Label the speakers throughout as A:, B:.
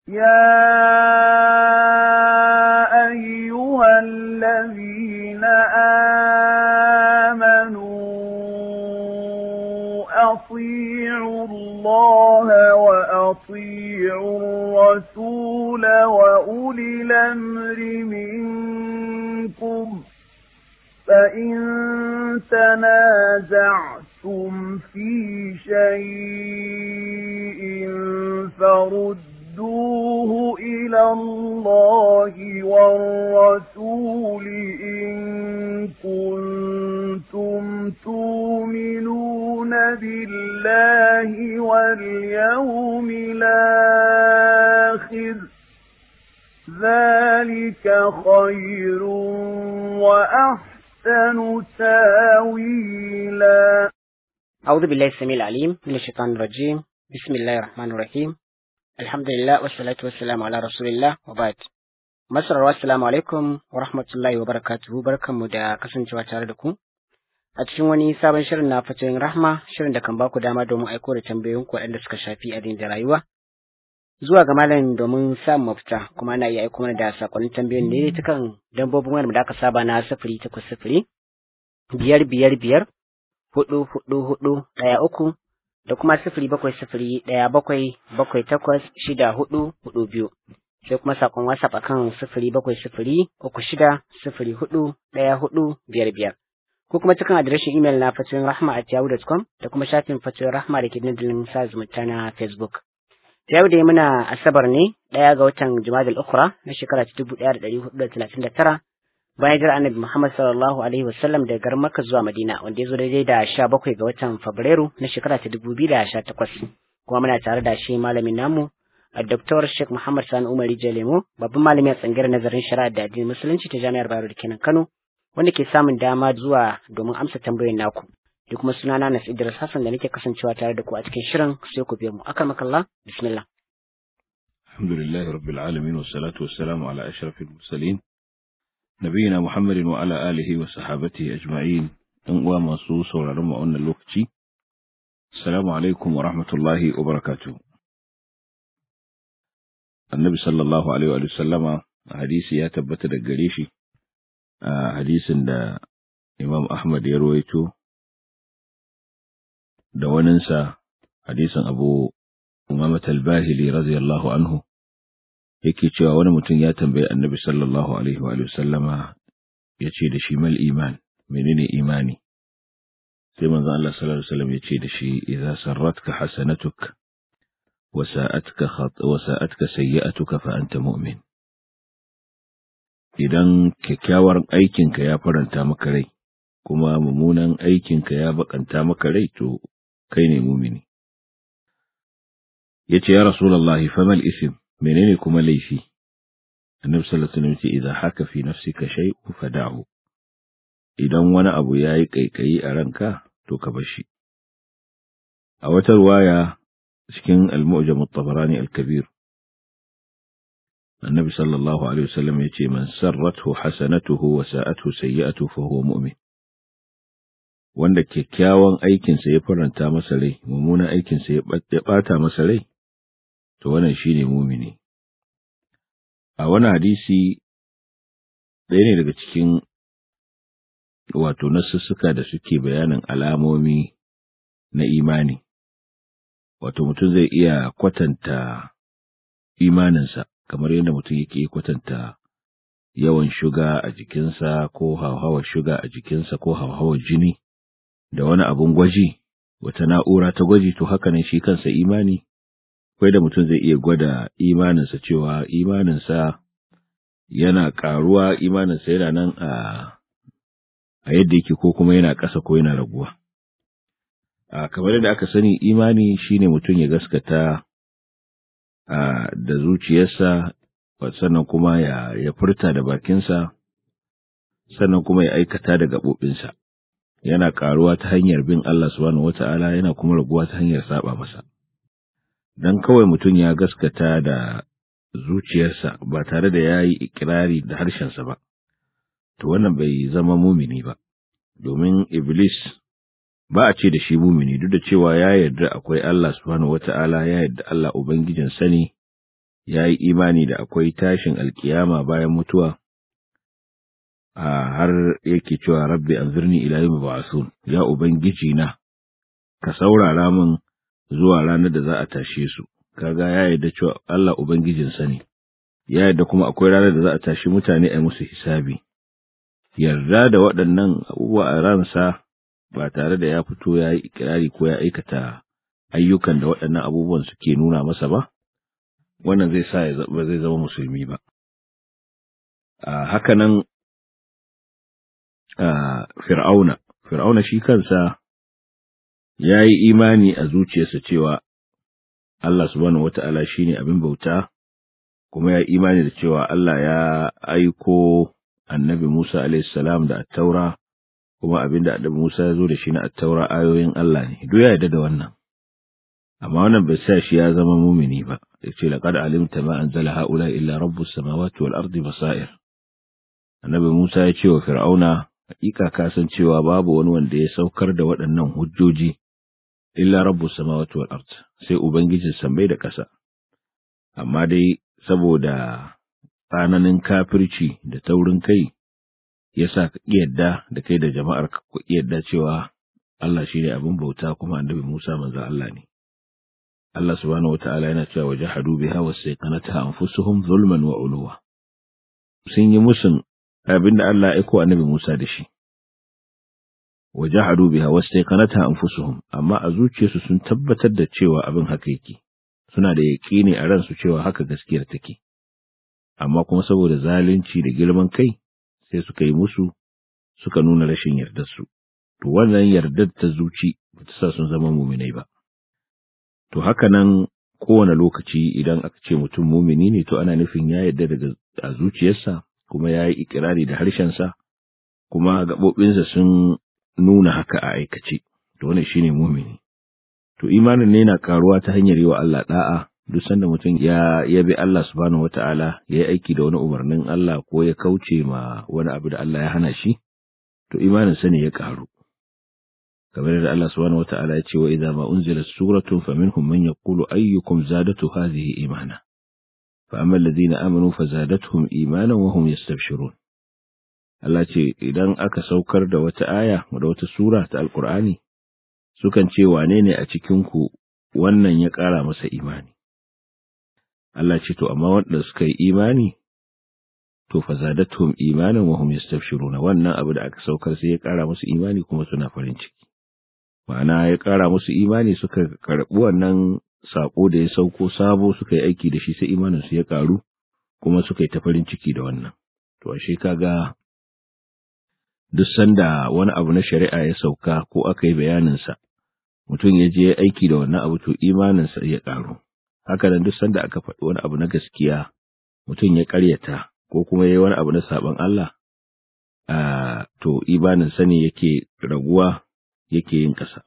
A: يا أيها الذين آمنوا أطيعوا الله وأطيعوا الرسول وأولي الأمر منكم فإن تنازعتم في شيء فردوه إلى الله والرسول إن كنتم تؤمنون بالله واليوم الآخر ذلك خير وأحسن تاويلا
B: أعوذ بالله السميع العليم من الشيطان الرجيم بسم الله الرحمن الرحيم الحمد لله والصلاة والسلام على رسول الله وبعد Masararwa assalamu alaikum wa rahmatullahi wa barakatuhu barkanmu da kasancewa tare da ku a cikin wani sabon shirin na fatoyin rahma shirin da kan baku dama domin aiko da tambayoyinku waɗanda suka shafi addini da rayuwa zuwa ga malam domin samun mafita kuma ana iya aiko mana da sakonnin tambayoyin ne ta kan dambobin wayar da aka saba na sifiri takwas sifiri biyar biyar biyar hudu hudu hudu ɗaya uku da kuma sifiri bakwai sifiri ɗaya bakwai bakwai takwas shida hudu hudu biyu sai kuma sakon whatsapp akan sifiri bakwai sifiri uku shida sifiri hudu ɗaya hudu biyar biyar ko kuma cikin adireshin imel na fatoyin rahma at yahoo.com da kuma shafin fatoyin rahma da ke dandalin sa zumunta na facebook yau da muna asabar ne ɗaya ga watan jumadal ukhra na shekara ta dubu ɗaya da ɗari hudu da talatin da tara bayan jira annabi muhammad sallallahu alaihi wasallam daga garin makka zuwa madina wanda ya zo daidai da sha bakwai ga watan fabrairu na shekara ta dubu biyu da sha takwas kuma muna tare da shi malamin namu a Dr. Sheikh Muhammad Sani Umar Jalemo babban malami a tsangirar nazarin shari'a da addinin musulunci ta jami'ar Bayero da kenan Kano wanda ke samun dama zuwa domin amsa tambayoyin naku da kuma sunana Nas Idris Hassan da nake kasancewa tare da ku a cikin shirin sai ku biyo mu akramakallah bismillah
C: الحمد لله رب العالمين والصلاة والسلام على أشرف المرسلين نبينا محمد وعلى آله وصحابته أجمعين أن ومصوص ورحمة وأن اللوكتي السلام عليكم ورحمة الله وبركاته النبي صلى الله عليه وآله وسلم حديث يا تبت دقريشي حديث دا إمام أحمد يرويته da waninsa hadisin abu umamat al-bahili radiyallahu anhu yake cewa wani mutum ya tambayi annabi sallallahu alaihi wa sallama ya ce da shi mal iman menene imani sai manzo Allah sallallahu alaihi wasallam ya ce da shi idza sarratka hasanatuk wa sa'atka khat wa sa'atka sayyi'atuka fa anta mu'min idan kyakkyawar aikinka ya faranta maka rai kuma mummunan aikinka ya bakanta maka rai to kai ne mumini yace ya rasulullahi famal ism menene kuma laifi annabi sallallahu alaihi wasallam ce idan haka fi nafsika shay'un fada'hu idan wani abu yayi kaikayi a ranka to ka bar shi a wata ruwaya cikin al-mu'jam at-tabarani al-kabir annabi sallallahu alaihi wasallam yace man sarrathu hasanatuhu wa sa'atuhu sayyi'atuhu fa huwa mu'min wanda kyakkyawan aikinsa ya faranta masa rai, mummunan aikinsa ya ɓata masa rai, to wannan shi ne mumini. A wani hadisi ɗaya ne daga cikin wato nasussuka da suke bayanin alamomi na imani, wato mutum zai iya kwatanta imaninsa kamar yadda mutum yake kwatanta yawan shuga a jikinsa ko hauhawar shuga a jikinsa ko hauhawar jini. da wani abun gwaji, wata na'ura ta gwaji, to haka ne shi kansa imani, akwai da mutum zai iya gwada imaninsa cewa imaninsa yana ƙaruwa, imaninsa yana nan a, a yadda yake ko kuma yana ƙasa ko yana raguwa. A kamar yadda aka sani imani shine mutum ya gaskata a, da zuciyarsa, sannan kuma ya, ya furta da bakinsa, sannan kuma ya aikata da gaɓoɓinsa. yana ƙaruwa ta hanyar bin Allah subhanahu wata'ala yana kuma raguwa ta hanyar saba masa. Dan kawai mutum ya gaskata da zuciyarsa ba tare da ya yi ikirari da harshensa ba, to wannan bai zama mumini ba, domin Iblis ba a ce da shi mumini duk da cewa ya yarda akwai Allah subhanahu wata'ala ya yarda Allah Ubangijin sani ya yi imani da akwai tashin alkiyama bayan mutuwa har yake cewa rabbi anzirni ila yawmi ba'thun ya ubangiji na ka saurara min zuwa ranar da za a tashe su kaga ya yarda cewa Allah ubangijin sa ne ya yarda kuma akwai ranar da za a tashi mutane a musu hisabi yarda da waɗannan abubuwa a ransa ba tare da ya fito ya yi ikirari ko ya aikata ayyukan da waɗannan abubuwan suke nuna masa ba wannan zai sa ba zai zama musulmi ba haka nan fir'auna fir'auna shi kansa ya yi imani a zuciyarsa cewa Allah subhanahu wata'ala shine abin bauta kuma ya yi imani da cewa Allah ya aiko annabi Musa alaihissalam da attaura kuma abin da annabi Musa ya zo da shi na attaura ayoyin Allah ne duk ya yarda da wannan amma wannan bai sa shi ya zama mumini ba yace laqad alimta ma anzala haula illa rabbus samawati wal ardi basair annabi Musa ya ce wa fir'auna hakika ka san cewa babu wani wanda ya saukar da waɗannan hujjoji illa rabbus samawati wal ard sai ubangijin sammai da ƙasa amma dai saboda tsananin kafirci da taurin kai yasa ka yadda da kai da jama'ar ka ku yadda cewa Allah shine abin bauta kuma annabi Musa manzo Allah ne Allah subhanahu wataala yana cewa wajahadu biha wasayqanataha anfusuhum zulman wa uluwa sun yi musun abinda Allah ya aiko annabi Musa da shi wajahadu biha wastaqanata anfusuhum amma a zuciyarsu sun tabbatar da cewa abin haka yake suna da yaƙini a ransu cewa haka gaskiyar take amma kuma saboda zalunci da girman kai sai suka yi musu suka nuna rashin yardar su to wannan yardar ta zuci bata sa sun zama muminai ba to haka nan kowane lokaci idan aka ce mutum mumini ne to ana nufin ya yarda daga a zuciyarsa kuma ya yi ikirari da harshensa kuma gaɓoɓinsa sun nuna haka a aikace, to wannan shine mumini. To imanin ne na karuwa ta hanyar yi wa Allah da'a duk sanda mutum ya yabi Allah subhanahu wata'ala ya yi aiki da wani umarnin Allah ko ya kauce ma wani abu da Allah ya hana shi, to imanin sa ne ya karu. Kamar da Allah subhanahu wata'ala ya ce wa idza ma unzilat suratun faminhum man yaqulu ayyukum zadatu hadhihi imana. Fa amma alladhina amanu fazadatuhum imanan wa hum yastabshirun. Allah ce idan aka saukar da wata aya da wata sura ta Alƙur'ani, sukan ce wane ne a cikinku wannan ya ƙara masa imani. Allah ce to amma wanda suka yi imani to fa zadatuhum imanan wa hum yastabshiruna wannan abu da aka saukar sai ya ƙara musu imani kuma suna farin ciki. Ma'ana ya ƙara musu imani suka karɓi wannan sako da ya sauko sabo suka yi aiki da shi sai imanin su ya ƙaru kuma suka yi ta farin ciki da wannan. To ashe kaga duk sanda wani abu na shari'a ya sauka ko aka yi bayaninsa, mutum ya je aiki da wannan abu to imaninsa ya ƙaru. Haka nan duk sanda aka faɗi wani abu na gaskiya, mutum ya ƙaryata ko kuma ya yi wani abu na saɓon Allah, a to imaninsa ne yake raguwa yake yin ƙasa.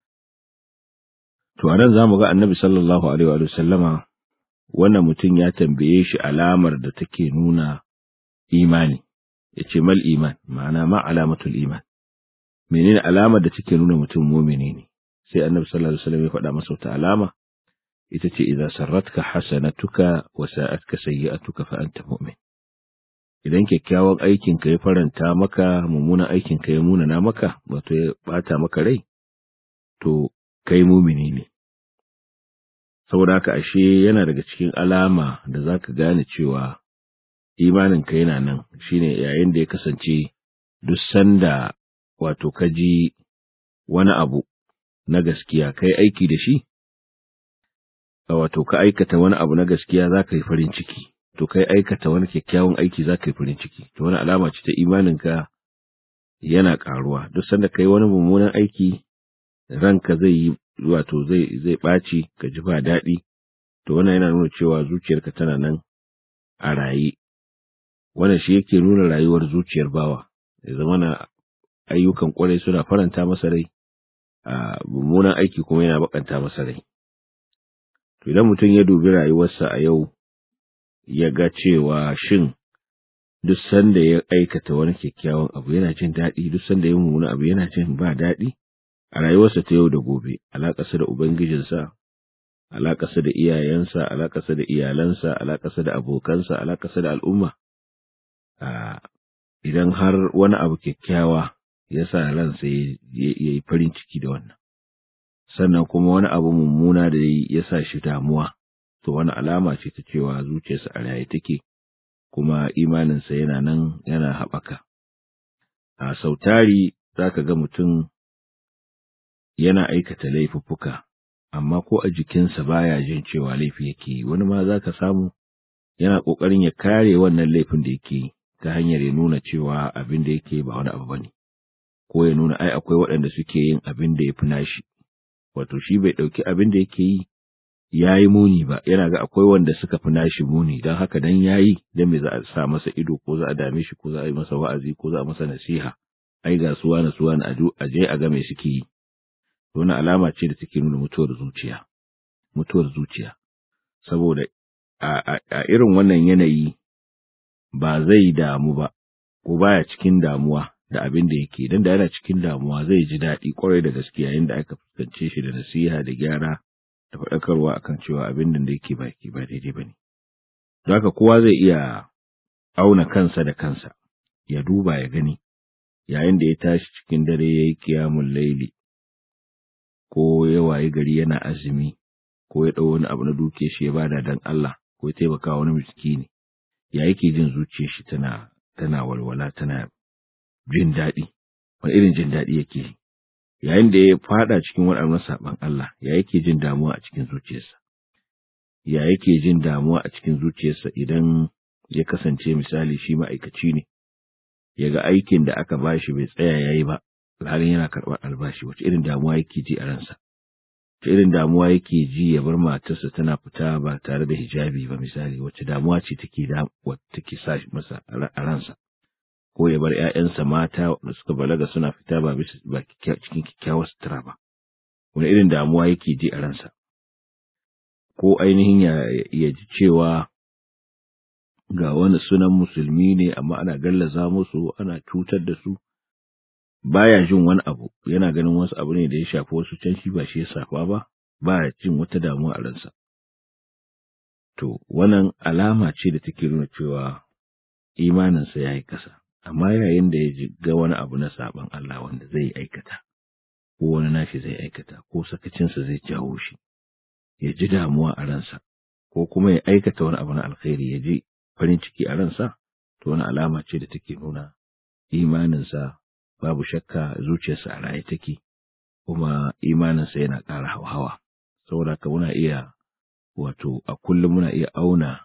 C: To a nan za mu ga annabi sallallahu alaihi wa sallama wannan mutum ya tambaye shi alamar da take nuna imani. ya ce mal iman ma'ana ma alamatul iman menene alamar da take nuna mutum mumini ne sai annabi sallallahu alaihi wasallam ya faɗa masa wata alama ita ce idza sarratka hasanatuka wa sa'atka sayyi'atuka fa anta mu'min idan kyakkyawan aikin ka ya faranta maka mummunan aikin ka ya munana maka wato ya bata maka rai to kai mumini ne saboda haka ashe yana daga cikin alama da zaka gane cewa imaninka yana nan shine yayin da ya kasance duk sanda wato ka ji wani abu na gaskiya kai aiki da shi wato ka aikata wani abu na gaskiya za ka yi farin ciki to kai aikata wani kyakkyawan aiki za ka yi farin ciki to wani alama ce ta imaninka yana karuwa duk sanda kai wani mummunan aiki ranka zai yi wato zai zai ɓaci ka ji ba daɗi to wannan yana nuna cewa zuciyarka tana nan a raye wannan shi yake nuna rayuwar zuciyar bawa ya zama na ayyukan kwarai suna faranta masa rai a mummunan aiki kuma yana bakanta masa rai to idan mutum ya dubi rayuwarsa a yau ya ga cewa shin duk sanda ya aikata wani kyakkyawan abu yana jin daɗi duk sanda ya mummuna abu yana jin ba daɗi a rayuwarsa ta yau da gobe alaƙarsa da ubangijinsa alaƙarsa da iyayensa alaƙarsa da iyalansa alaƙarsa da abokansa alaƙarsa da al'umma idan har wani abu kyakkyawa ya sa ransa ya yi farin ciki da wannan sannan kuma wani abu mummuna da ya sa shi damuwa to wani alama ce ta cewa zuciyarsa a raye take kuma imaninsa yana nan yana haɓaka a sautari za ka ga mutum yana aikata laifuffuka amma ko a jikinsa baya jin cewa laifi yake yi wani ma za ka samu yana ƙoƙarin ya kare wannan laifin da yake yi ta hanyar ya nuna cewa abin da yake ba wani abu bane ko ya nuna ai akwai waɗanda suke yin abin da ya fi nashi wato shi bai ɗauki abin da yake yi ya yi muni ba yana ga akwai wanda suka fi nashi muni don haka dan ya yi don me za a sa masa ido ko za a dame shi ko za a yi masa wa'azi ko za a masa nasiha ai ga suwa na suwa na a je a ga me suke yi wani alama ce da take nuna mutuwar zuciya mutuwar zuciya saboda a irin wannan yanayi ba zai damu ba ko baya cikin damuwa da abin da yake dan da yana cikin damuwa zai ji daɗi kwarai da gaskiya yayin da aka fuskance shi da nasiha da gyara da faɗakarwa akan cewa abin da yake ba ke ba daidai bane don haka kowa zai iya auna kansa da kansa ya duba ya gani yayin da ya tashi cikin dare ya yi kiyamun laili ko ya wayi gari yana azumi ko ya ɗau wani abu na duke shi ya bada dan Allah ko ya taimaka wani miskini ya yake jin zuciyar shi tana tana walwala tana jin daɗi wani irin jin daɗi yake yayin da ya fada cikin waɗannan saɓan Allah ya yake jin damuwa a cikin zuciyarsa ya yake jin damuwa a cikin zuciyarsa idan ya kasance misali shi ma'aikaci ne ya ga aikin da aka bashi bai tsaya ya yi ba alhalin yana karɓar albashi wace irin damuwa yake ji a ransa wace irin damuwa yake ji ya bar matarsa tana fita ba tare da hijabi ba misali wace damuwa ce take da take sa masa a ransa ko ya bar ƴaƴansa mata da suka balaga suna fita ba bisa ba cikin kyakkyawar sutura ba wani irin damuwa yake ji a ransa ko ainihin ya, ya ji cewa ga wani sunan musulmi ne amma ana gallaza musu ana cutar da su baya jin wani abu yana ganin wasu abu ne da ya shafi wasu can shi ba shi ya safa ba baya jin wata damuwa a ransa to wannan alama ce da take nuna cewa imaninsa ya yi kasa amma yayin da ya ga wani abu na saban Allah wanda zai aikata ko wani nashi zai aikata ko sakacinsa zai jawo shi ya ji damuwa a ransa ko kuma ya aikata wani abu na alkhairi ya ji farin ciki a ransa to wani alama ce da take nuna imaninsa babu shakka zuciyarsa a raye take kuma imaninsa yana ƙara hawa saboda ka muna iya wato a kullum muna iya auna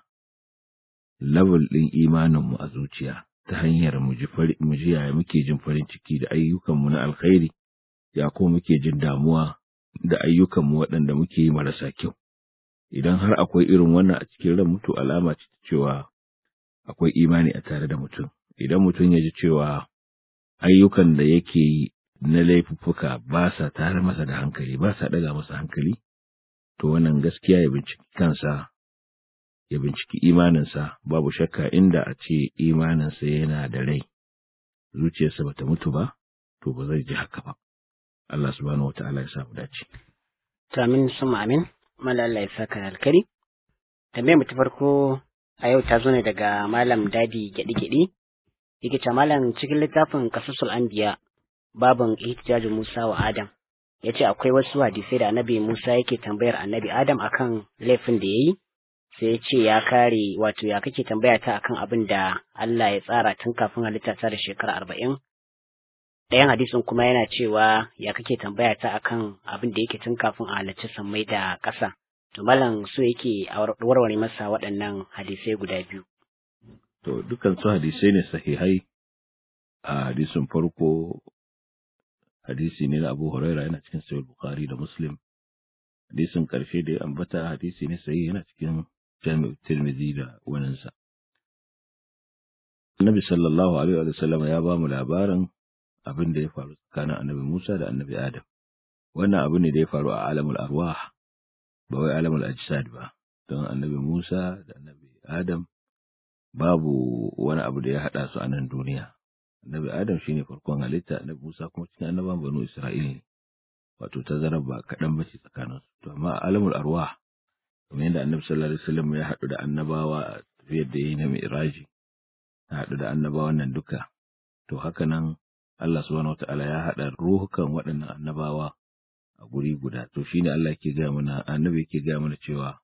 C: level ɗin imaninmu a zuciya ta hanyar mu ji yaya muke jin farin ciki da ayyukanmu na alkhairi ya kuma muke jin damuwa da ayyukanmu waɗanda muke yi marasa kyau idan har akwai irin wannan a cikin ran mutu alama ce cewa akwai imani a tare da mutum idan mutum ya ji cewa ayyukan da yake yi na laifuffuka ba sa tare masa da hankali ba sa ɗaga masa hankali to wannan gaskiya ya binciki kansa ya binciki imaninsa babu shakka inda a ce imaninsa yana da rai zuciyarsa bata mutu ba to ba zai ji haka ba Allah subhanahu wataala ya samu dace
B: to amin suma amin mala Allah ya saka alkari tambayar mu ta farko a yau ta zo ne daga malam dadi gyaɗi gyaɗi yake ce malam cikin littafin kasusul anbiya babin ihtijajin Musa wa Adam ya ce akwai wasu hadisai da annabi Musa yake tambayar annabi Adam akan laifin da ya yi sai ya ce ya kare wato ya kake tambaya ta akan abin da Allah ya tsara tun kafin halitta ta da shekara arba'in ɗayan hadisin kuma yana cewa ya kake tambaya ta akan abin da yake tun kafin a halarci sammai da ƙasa to malam so yake a warware masa waɗannan hadisai guda biyu
C: to dukkan su hadisai ne sahihai a hadisin farko hadisi ne na Abu Huraira yana cikin Sahih Bukhari da Muslim hadisin karshe da ya ambata hadisi ne sahihi yana cikin Jami'u Tirmidhi da waninsa Annabi sallallahu alaihi wa sallam ya ba mu labarin abin da ya faru tsakanin Annabi Musa da Annabi Adam wannan abu ne da ya faru a alamul arwah ba wai alamul ajsad ba don Annabi Musa da Annabi Adam babu wani abu da ya haɗa su a nan duniya annabi adam shine farkon halitta annabi musa kuma cikin annaban banu isra'ila ne wato tazarar ba kaɗan ba ce tsakanin su to amma alamul arwah kamar yadda annabi sallallahu alaihi wasallam ya haɗu da annabawa a tafiyar da yayi na mi'raji ya haɗu da annabawan nan duka to haka nan Allah subhanahu wataala ya haɗa ruhukan waɗannan annabawa a guri guda to shine Allah yake gaya mana annabi yake gaya mana cewa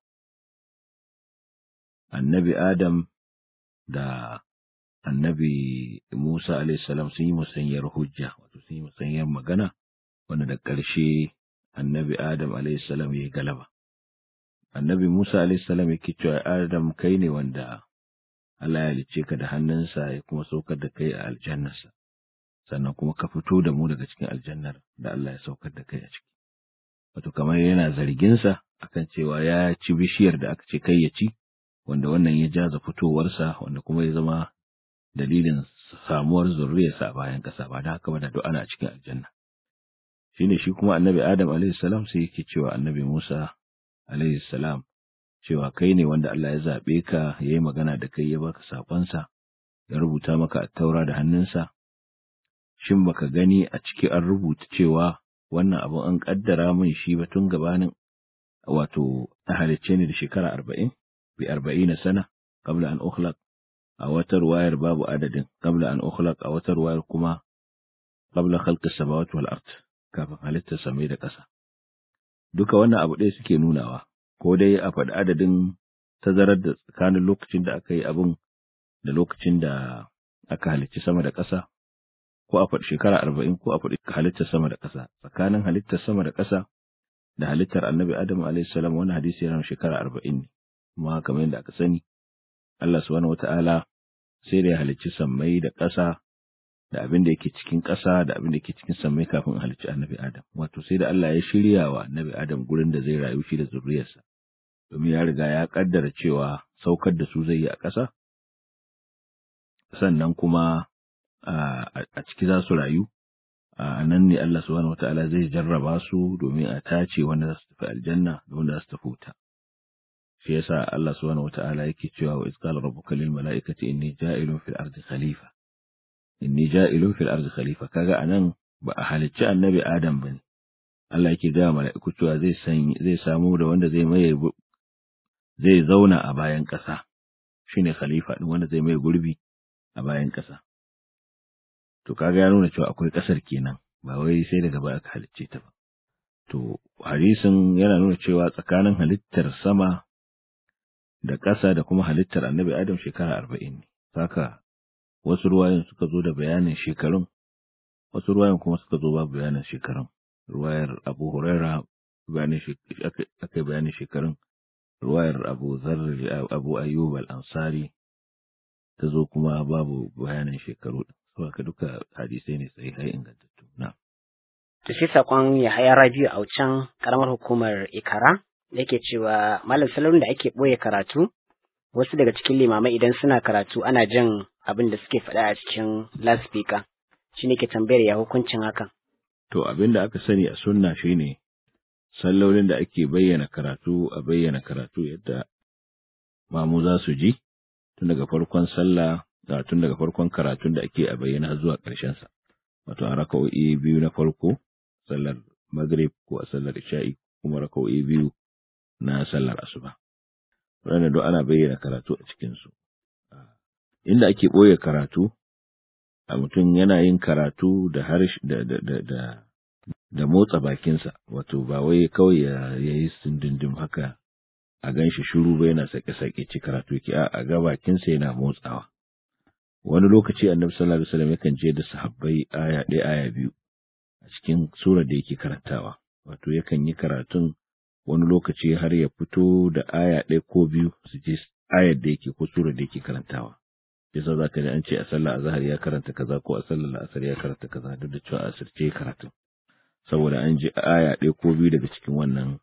C: annabi Adam da annabi Musa alaihissalam sun yi musanyar hujja wato sun yi musanyar magana wanda da ƙarshe annabi Adam alaihissalam ya yi galaba. Annabi Musa alaihissalam yake cewa Adam kai ne wanda Allah ya halicce ka da hannunsa ya kuma saukar da kai a aljannarsa sannan kuma ka fito da mu daga cikin aljannar da Allah ya saukar da kai a ciki. Wato kamar yana zarginsa akan cewa ya ci bishiyar da aka ce kai ya ci wanda wannan ya jaza fitowarsa wanda kuma ya zama dalilin samuwar zurriyarsa a bayan ƙasa ba da haka ba da duk ana cikin aljanna shine shi kuma annabi adam alaihi salam sai yake cewa annabi musa alaihi salam cewa kai ne wanda Allah ya zaɓe ka ya yi magana da kai ya baka saƙonsa ya rubuta maka a taura da hannunsa shin baka gani a ciki an rubuta cewa wannan abu an ƙaddara min shi ba tun gabanin wato a halicce ni da shekara arba'in bi arba'ina sana qabla an ukhlaq a wata ruwayar babu adadin qabla an ukhlaq a wata ruwayar kuma qabla khalqi samawati wal ard kafin halittar samai da ƙasa duka wannan abu ɗaya suke nunawa ko dai a faɗi adadin tazarar da tsakanin lokacin da aka yi abin da lokacin da aka halicci sama da ƙasa ko a faɗi shekara arba'in ko a faɗi halittar sama da ƙasa tsakanin halittar sama da ƙasa da halittar annabi adam alayhi salam wani hadisi yana shekara arba'in ne kuma kamar yadda aka sani Allah subhanahu wata'ala sai da ya halicci sammai da ƙasa da abin da yake cikin ƙasa da abin da yake cikin sammai kafin halicci annabi Adam wato sai da Allah ya shirya wa annabi Adam gurin da zai rayu shi da zuriyarsa domin ya riga ya kaddara cewa saukar da su zai yi a ƙasa sannan kuma a ciki za su rayu a nan ne Allah subhanahu wata'ala zai jarraba su domin a tace wanda za su tafi aljanna da wanda za su tafi wuta shi yasa Allah subhanahu wata'ala yake cewa wa izqala rabbuka lil mala'ikati inni ja'ilun fil ardi khalifa inni ja'ilun fil ardi khalifa kaga anan ba a halicci annabi Adam bane Allah yake ga mala'iku cewa zai san zai samu da wanda zai maye zai zauna a bayan ƙasa shine khalifa din wanda zai maye gurbi a bayan ƙasa to kaga ya nuna cewa akwai ƙasar kenan ba wai sai daga baya aka halicce ta ba to hadisin yana nuna cewa tsakanin halittar sama da ƙasa da kuma halittar annabi Adam shekara arba'in ne. Saka wasu ruwayan suka zo da bayanin shekarun, wasu ruwayan kuma suka zo babu bayanin shekarun. Ruwayar Abu Huraira aka yi bayanin shekarun, ruwayar Abu Zarri Abu Ayyub al-Ansari ta zo kuma babu bayanin shekaru. Saka duka hadisai ne sai hai ingantattu. Na.
B: To sai saƙon Yahaya Rabiu a can ƙaramar hukumar Ikara yake cewa malam salon da ake ɓoye karatu wasu daga cikin limamai idan suna karatu ana jin abin da suke faɗa a cikin loudspeaker shi ne ke tambayar ya hukuncin hakan.
C: To abin da aka sani a sunna shine sallolin da ake bayyana karatu a bayyana karatu yadda mamu za su ji tun daga farkon sallah tun daga farkon karatun da ake a bayyana zuwa ƙarshen sa wato a raka'o'i biyu na farko sallar maghrib ko a sallar isha'i kuma raka'o'i biyu na sallar asuba. Waɗanda duk ana bayyana karatu a cikinsu. Inda ake ɓoye karatu, a mutum yana yin karatu da harshe da, da, da, da, da motsa bakinsa, wato ba wai kawai ya, ya yi sindindim haka a gan shi shuru ba yana sake-sake ci karatu ki a ga bakinsa yana motsawa. Wani lokaci annabi sallallahu alaihi wasallam yakan je da sahabbai aya ɗaya aya biyu a cikin surar da yake karantawa. Wato yakan yi karatun wani lokaci har ya fito da aya ɗaya ko biyu su je ayar da yake ko surar da yake karantawa yasa za ka ji an ce a sallah azhar ya karanta kaza ko a sallar la'asar ya karanta kaza duk da cewa a asirce karatu saboda an ji aya ɗaya ko biyu daga cikin wannan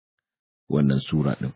C: wannan sura ɗin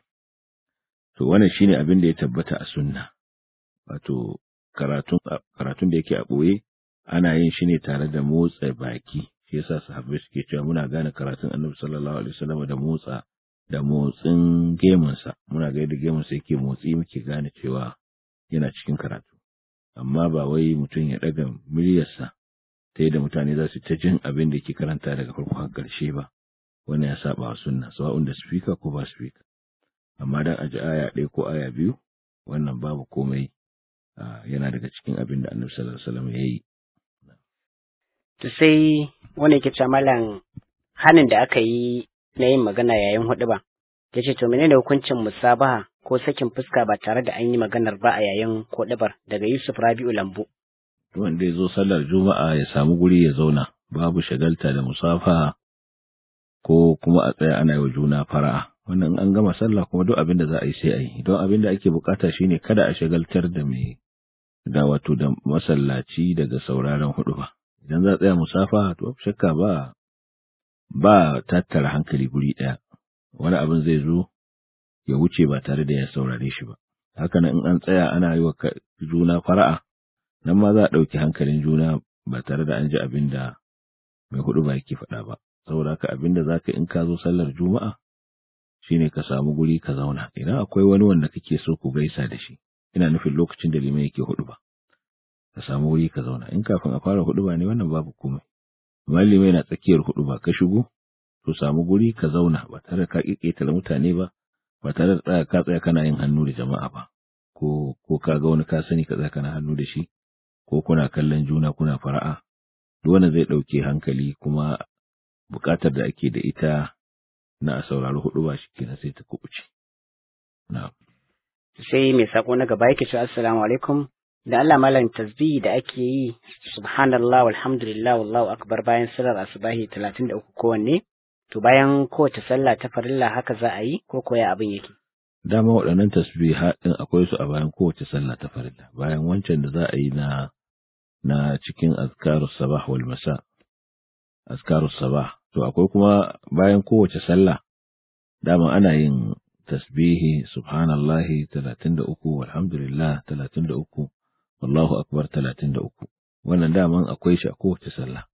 C: to wannan shine abin da ya tabbata a sunna wato karatun karatun da yake a ɓoye ana yin shi ne tare da motsa baki shi yasa sahabbai suke cewa muna gane karatun annabi sallallahu alaihi wasallam da motsa da motsin gemunsa muna ga yadda gemunsa yake motsi muke gane cewa yana cikin karatu amma ba wai mutum ya daga muryarsa ta yadda mutane za su ta jin abin da yake karanta daga farko har ƙarshe ba wannan ya saba wa sunna sawa'un da speaker ko ba speaker amma dan aji aya ɗaya ko aya biyu wannan babu komai yana daga cikin abin da annabi sallallahu alaihi wasallam ya yi
B: to sai wani yake cewa malam hanin da aka yi na yin magana yayin hudu ba ya ce to menene hukuncin musabaha ko sakin fuska ba tare da an yi maganar ba a yayin hudubar daga Yusuf Rabi'u Lambu
C: wanda ya zo sallar juma'a ya samu guri ya zauna babu shagalta da musafaha ko kuma a tsaya ana yi wa juna fara'a wannan an gama sallah kuma duk abin da za a yi sai a yi don abin da ake bukata shine kada a shagaltar da mai da wato da masallaci daga sauraron hudu ba idan za a tsaya musafa to shakka ba ba tattara hankali guri ɗaya wani abin zai zo ya wuce ba tare da ya saurare shi ba haka nan in an tsaya ana yi wa juna fara'a nan ma za a ɗauki hankalin juna ba tare da an ji abin da mai hudu ba yake faɗa ba saboda haka abin da za ka in ka zo sallar juma'a shine ka samu guri ka zauna idan akwai wani wanda kake so ku gaisa da shi ina nufin lokacin da liman yake hudu ba ka samu wuri ka zauna in kafin a fara hudu ba ne wannan babu komai amma liman yana tsakiyar hudu ba ka shigo to samu guri ka zauna ba tare da ka kiketa mutane ba ba tare da tsaya ka tsaya kana yin hannu da jama'a ba ko ko ka ga wani ka sani ka tsaya kana hannu da shi ko kuna kallon juna kuna fara'a duk wanda zai dauke hankali kuma bukatar da ake da ita na a saurari hudu ba shi kenan sai ta kubuce na'am
B: sai mai sako na gaba yake cewa assalamu alaikum da Allah malam tasbihi da ake yi subhanallah walhamdulillah wallahu akbar bayan sallar asubahi 33 kowanne to bayan kowace sallah ta farilla haka za a yi ko koya abin yake
C: dama waɗannan tasbiha din akwai su a bayan kowace sallah ta farilla bayan wancan da za a yi na na cikin azkarus sabah wal masa azkarus sabah to akwai kuma bayan kowace sallah dama ana yin tasbihi subhanallahi 33 walhamdulillah 33 wallahu akbar 33 wannan daman akwai shi a kowace sallah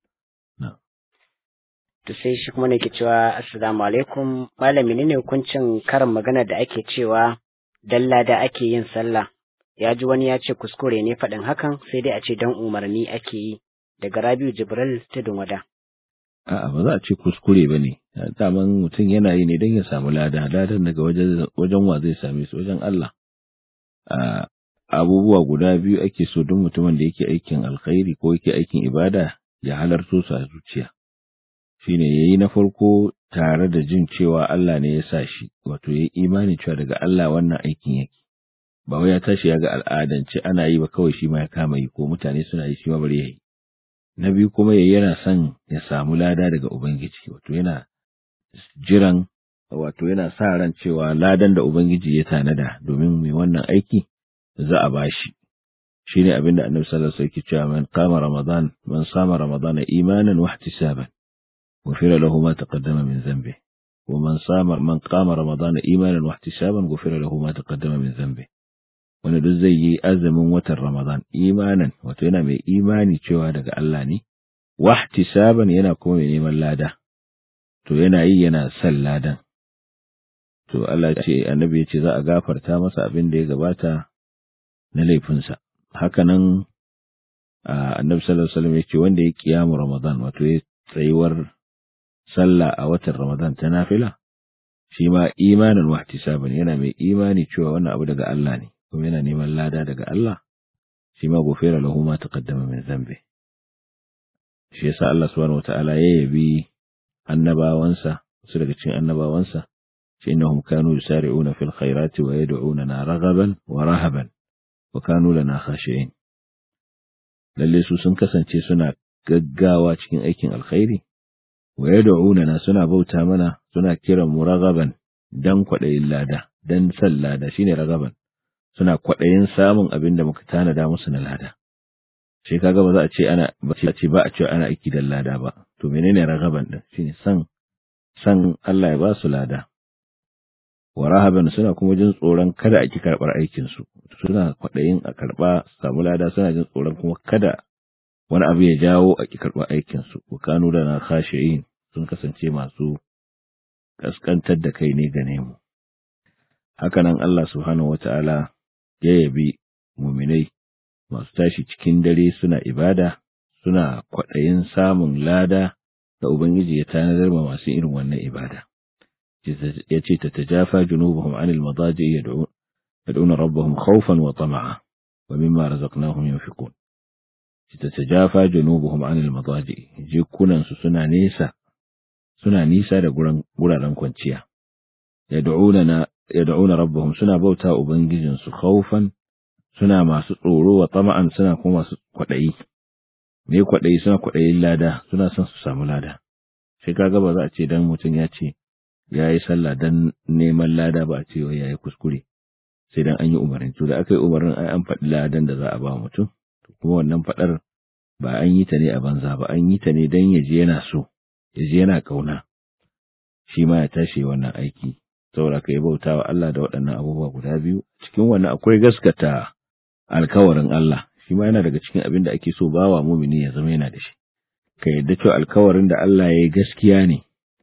B: to sai shi kuma ne ke cewa assalamu alaikum malami ne hukuncin karin magana da ake cewa dalla da ake yin sallah ya ji wani ya ce kuskure ne faɗin hakan sai dai a ce dan umarni ake yi daga Rabiu Jibril tudun wada
C: A'a ba za a ce kuskure ba ne, daman mutum yana yi ne don ya samu lada, ladan daga wajen wa zai same su wajen Allah. Abubuwa guda biyu ake so don mutumin da yake aikin alkhairi ko yake aikin ibada ya halarto su a zuciya. Shi ne ya yi na farko tare da jin cewa Allah ne ya sa shi, wato ya yi imani cewa daga Allah wannan aikin yake. Ba wai ya tashi ya ga al'adance ana yi ba kawai shi ma ya kama yi ko mutane suna yi shi ma bari ya yi. na biyu kuma ya yana son ya samu lada daga Ubangiji, wato yana jiran, wato yana sa ran cewa ladan da Ubangiji ya tanada domin mai wannan aiki za a bashi. Shi ne abin da annabi sallallahu alaihi wasallam cewa man kama Ramadan, man sama Ramadan imanan wa ihtisaban, ghufira lahu ma taqaddama min dhanbi. Wa man sama man kama Ramadan imanan wa ihtisaban ghufira lahu ma taqaddama min dhanbi. wanda duk zai yi azumin watan Ramadan imanan wato yana mai imani cewa daga Allah ne wahtisaban yana kuma mai neman lada to yana yi yana son ladan to Allah ce annabi ya ce za a gafarta masa abin da ya gabata na laifinsa haka nan annabi sallallahu alaihi wasallam ya ce wanda ya kiyamu Ramadan wato ya tsayuwar sallah a watan Ramadan ta nafila shi ma imanin wahtisaban yana mai imani cewa wannan abu daga Allah ne kuma yana neman lada daga Allah shi ma gofera lahu ma taqaddama min zambi shi yasa Allah subhanahu wata'ala ya yabi annabawansa su daga cikin annabawansa shi innahum kanu yusari'una fil khairati wa yad'unana raghaban wa rahaban wa kanu lana khashi'in lalle su sun kasance suna gaggawa cikin aikin alkhairi wa yad'unana suna bauta mana suna kiran mu raghaban dan kwaɗayin lada dan san lada shine ragaban suna kwaɗayin samun abin da muka tanada musu na lada. Shi kaga ba za a ce ana ba a ce ba a ce ana aiki da lada ba. To menene ragaban din? Shine san san Allah ya ba su lada. Wa rahaban suna kuma jin tsoron kada a ki karɓar aikin su. Suna kwaɗayin a karɓa samu lada suna jin tsoron kuma kada wani abu ya jawo a ki karɓar aikin su. Wa kanu da na khashi'in sun kasance masu kaskantar da kai ne ga nemu. Hakanan Allah subhanahu wata'ala ya yabi muminai masu tashi cikin dare suna ibada suna kwaɗayin samun lada da Ubangiji ya tanadar ma masu irin wannan ibada. yace tatajafa junubuhum anil madaji yad'un yad'una rabbahum khawfan wa tama'a wa mimma razaqnahum yunfiqun tatajafa junubuhum anil madaji jikunan su suna nesa suna nisa da guraren kwanciya yad'una yad'una rabbahum suna bauta ubangijin su khawfan suna masu tsoro wa tama'an suna kuma masu kwadayi me kwadayi suna kwadayin lada suna son su samu lada sai kaga ba za a ce dan mutum ya ce yayi sallah dan neman lada ba a ce wai yayi kuskure sai dan an yi umarni to da aka yi umarnin ai an faɗi ladan da za a ba mutum kuma wannan faɗar ba an yi ta ne a banza ba an yi ta ne dan ya je yana so ya je yana kauna shi ma ya tashi wannan aiki saboda ka yi bauta wa Allah da waɗannan abubuwa guda biyu cikin wannan akwai gaskata alkawarin Allah shi ma yana daga cikin abin da ake so bawa mumini ya zama yana da shi ka yadda cewa alkawarin da Allah ya yi gaskiya ne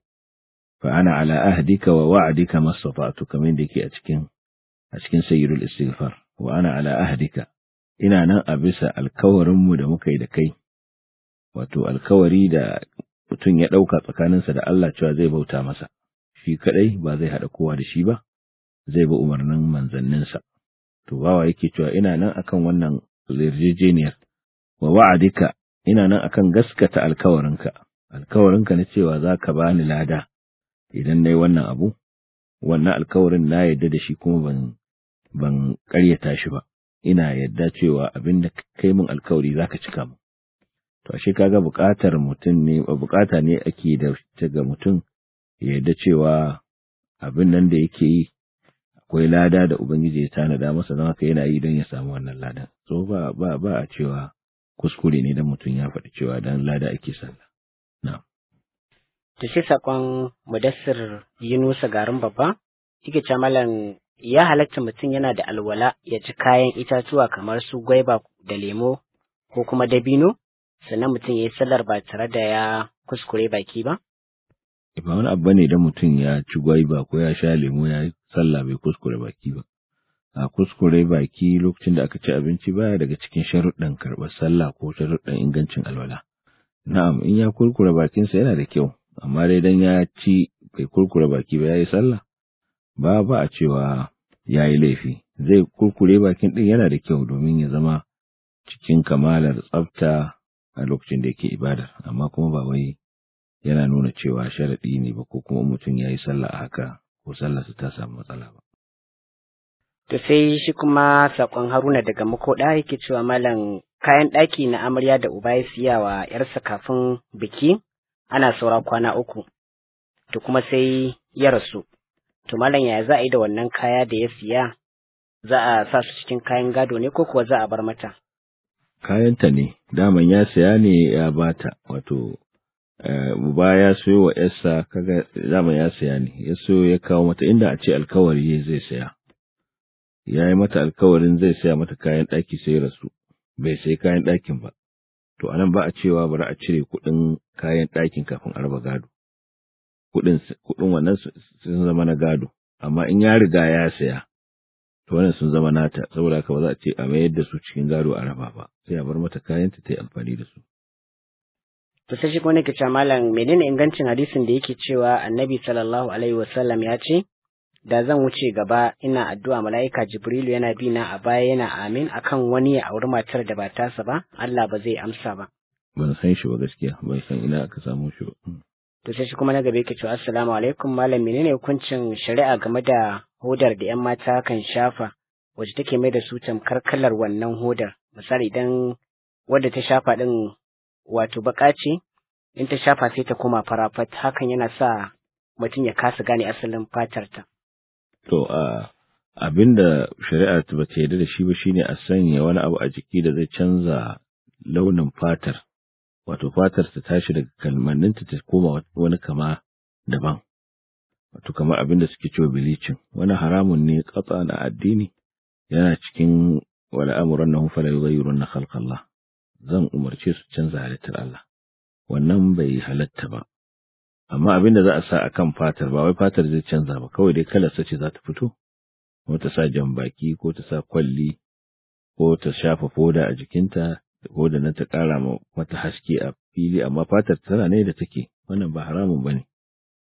C: fa ana ala ahdika wa wa'dika mastata'tu kamar da yake a cikin a cikin sayyidul istighfar wa ana ala ahdika ina nan a bisa alkawarin mu da muka yi da kai wato alkawari da mutum ya ɗauka tsakaninsa da Allah cewa zai bauta masa shi kadai ba zai haɗa kowa da shi ba zai bi umarnin manzanninsa to bawa yake cewa ina nan akan wannan yarjejeniyar wa wa'adika ina nan akan gaskata alkawarinka alkawarinka na cewa za ka bani lada idan nayi wannan abu wannan alkawarin na yadda da shi kuma ban ban ƙaryata shi ba ina yadda cewa abin da kai min alkawari zaka cika mu to ashe kaga buƙatar mutum ne buƙata ne ake da ta ga mutum ya yadda cewa abin nan da yake yi akwai lada da ubangiji ya tanada masa don haka yana yi don ya samu wannan ladan so ba ba ba a cewa kuskure ne dan mutum ya faɗi cewa dan lada ake sallah na'am
B: to shi sakon mudassir Yunusa garin babba yake ce malam ya halatta mutum yana da alwala ya ci kayan itatuwa kamar su gwaiba da lemo ko kuma dabino sannan mutum ya yi sallar ba tare da ya kuskure baki ba?
C: Ba wani abu ne da mutum ya ci gwaiba ko ya sha lemo ya yi sallah bai kuskure baki ba. A kuskure baki lokacin da aka ci abinci baya daga cikin sharuɗan karɓar sallah ko sharuɗan ingancin alwala. Na'am in ya kurkure bakinsa yana da kyau, amma dai dan ya ci bai kurkure baki ba ya yi sallah. Ba ba a cewa ya yi laifi, zai kurkure bakin ɗin yana da kyau domin ya zama cikin kamalar tsafta a lokacin da yake ibadar amma kuma ba wai yana nuna cewa sharaɗi ne ba ko kuma mutum ya yi sallah a haka ko sallarsa ta samu matsala ba.
B: To sai shi kuma saƙon Haruna daga makoɗa yake cewa malam kayan ɗaki na amarya da uba ya siya wa ‘yarsa kafin biki ana saura kwana uku. To kuma sai ya rasu. To malam yaya za a yi da wannan kaya da ya siya? Za a sa su cikin kayan gado ne ko kuwa za a bar mata?
C: kayanta ne daman ya saya ne ya bata wato uba ya sayo wa yarsa kaga daman ya saya ne ya sayo ya kawo mata inda a ce alkawari zai saya ya yi mata alkawarin zai saya mata kayan ɗaki sai rasu bai sai kayan ɗakin ba to anan ba a cewa bari a cire kuɗin kayan ɗakin kafin a raba gado kuɗin kuɗin wannan sun zama na gado amma in ya riga ya saya to wannan sun zama nata saboda haka ba za a ce a mayar da su cikin gado a raba ba sai a bar mata kayanta ta yi amfani da su
B: to sai shi kuma nake cewa malam menene ingancin hadisin da yake cewa annabi sallallahu alaihi wasallam ya ce da zan wuce gaba ina addu'a mala'ika jibrilu yana bi na a baya yana amin akan wani ya auri matar da ba tasa ba Allah ba zai amsa ba
C: ban san shi ba gaskiya ban san ina aka samu shi ba
B: to sai shi kuma na gaba yake cewa assalamu alaikum malam menene hukuncin shari'a game da hodar da yan mata kan shafa wacce take mai da su tamkar kalar wannan hodar misali idan wadda ta shafa din wato baka ce in ta shafa sai ta koma farafat hakan yana sa mutum ya kasa gane asalin fatar ta
C: to a abinda shari'a ba ta yarda da shi ba shine a sanya wani abu a jiki da zai canza launin fatar wato fatar ta tashi daga kalmanninta ta koma wani kama daban wato kamar abin da suke cewa bilicin wani haramun ne katsa na addini yana cikin wani amuran na hufala yughayyirun na khalqallah zan umarce su canza halittar Allah wannan bai halatta ba amma abin da za a sa akan fatar ba wai fatar zai canza ba kawai dai kalar ce za ta fito ko ta sa jan baki ko ta sa kwalli ko ta shafa foda a jikinta ko da nan ta ƙara mata haske a fili amma fatar tana ne da take wannan ba haramun bane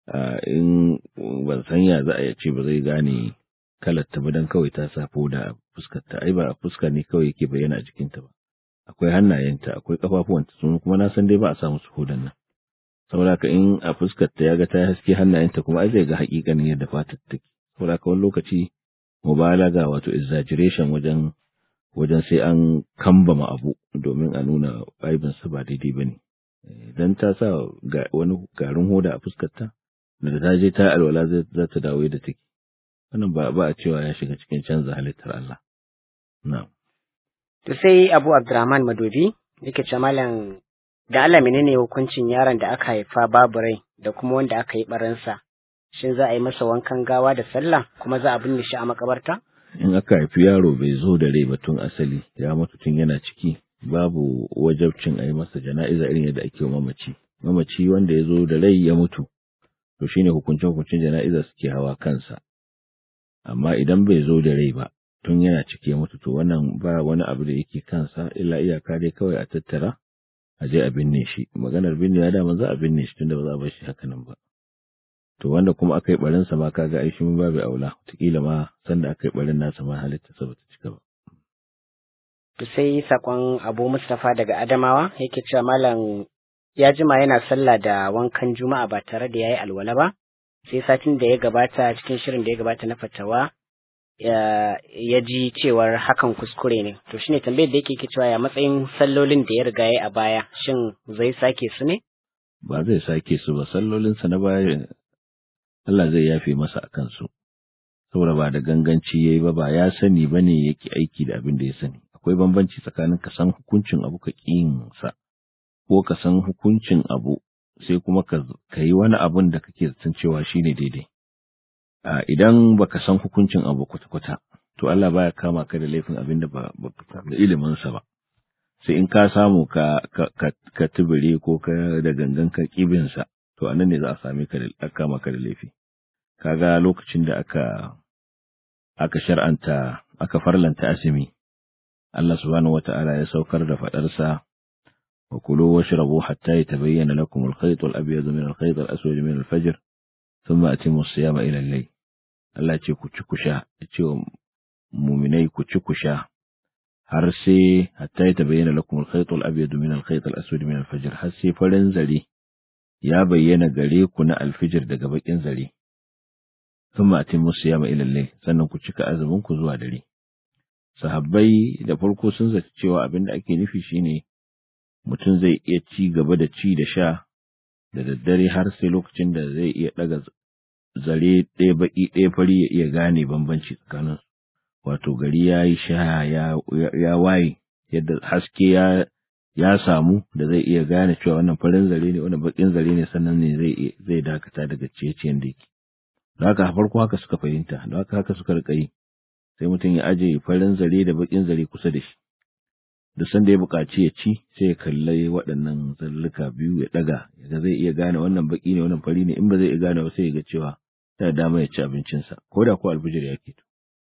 C: in ban san ya za a ce ba zai gane kalar ta ba dan kawai ta sa foda a fuskar ta ai ba a fuska ne kawai yake bayyana a jikin ta ba akwai hannayenta akwai kafafuwanta sun kuma na san dai ba a sa musu fodan nan saboda ka in a fuskar ta yaga ta haske hannayenta kuma ai zai ga hakikanin yadda fatar take saboda ka wani lokaci mubalaga wato exaggeration wajen wajen sai an kambama abu domin a nuna aibinsa ba daidai ba ne. Idan ta sa wani garin hoda a fuskarta, da ta je ta alwala za ta dawo da take. Wannan ba ba a cewa ya shiga cikin canza halittar Allah. Na.
B: To sai Abu Abdurrahman Madobi yake ce malam da Allah menene hukuncin yaron da aka haifa babu rai da kuma wanda aka yi baransa. Shin za a yi masa wankan gawa da sallah kuma za a binne shi a makabarta?
C: in aka haifi yaro bai zo da rai ba tun asali ya mutu tun yana ciki babu wajabcin a yi masa jana'iza irin yadda ake wa mamaci mamaci wanda ya zo da rai ya mutu to shine hukuncin hukuncin jana'iza suke hawa kansa amma idan bai zo da rai ba tun yana ciki ya mutu to wannan ba wani abu da yake kansa illa iyaka dai kawai a tattara a je a binne shi maganar binne ya dama za a binne shi tunda ba za a bar shi haka nan ba to wanda kuma aka yi barinsa ma kaga ai shi mun babu aula wataƙila ma sanda aka yi barin nasa ma halitta sa bata cika ba
B: to sai sakon Abu Mustafa daga Adamawa yake cewa malam ya jima yana sallah da wankan Juma'a ba tare da yayi alwala ba sai satin da ya gabata cikin shirin da ya gabata na fatawa ya ji cewar hakan kuskure ne to shine tambayar da yake ke cewa ya matsayin sallolin da ya riga ya a baya shin zai sake su ne
C: ba zai sake su ba sallolinsa na baya Allah zai yafe masa a kansu, saboda ba da ganganci ya yi ba ba ya sani ba ne yake aiki da abin da ya sani. Akwai bambanci tsakanin ka san hukuncin abu ka sa, ko ka san hukuncin abu sai kuma ka yi wani abun da kake zaton cewa shi ne daidai. Idan ba ka san hukuncin abu kwata-kwata, to Allah baya kama ka da laifin abin da ba ka da iliminsa ba. Sai in ka samu ka, ka, tubure ko ka da gangan ka kibinsa, to anan ne za a same ka da kama ka da laifi. kaga lokacin da aka aka shar'anta aka farlanta azumi Allah subhanahu wata'ala ya saukar da fadarsa wa kulu washrabu hatta yatabayyana lakum al-khayt al-abyad min al-khayt al-aswad min al-fajr thumma atimu as-siyama ila al-layl Allah ce ku ci ku sha ce mu'minai ku ci ku sha har sai hatta yatabayyana lakum al-khayt al-abyad min al-khayt al-aswad min al-fajr har sai farin zare ya bayyana gare ku na alfijir daga bakin zare sun matin musu yama ilalle sannan ku cika azumin ku zuwa dare. Sahabbai da farko sun zaci cewa abin da ake nufi shine mutum zai iya ci gaba da ci da sha da daddare har sai lokacin da zai iya ɗaga zare ɗaya baƙi ɗaya fari ya iya gane bambanci tsakanin wato gari ya yi sha ya waye yadda haske ya ya samu da zai iya gane cewa wannan farin zare ne wannan baƙin zare ne sannan ne zai zai dakata daga ciye-ciyen da yake da haka farko haka suka fahimta da haka haka suka rika yi sai mutum ya aje farin zare da bakin zare kusa da shi duk sanda ya buƙaci ya ci sai ya kalli waɗannan zalluka biyu ya ɗaga yaga zai iya gane wannan baki ne wannan fari ne in ba zai iya gane ba sai ya ga cewa da dama ya ci abincinsa ko da ko alfijir ya ke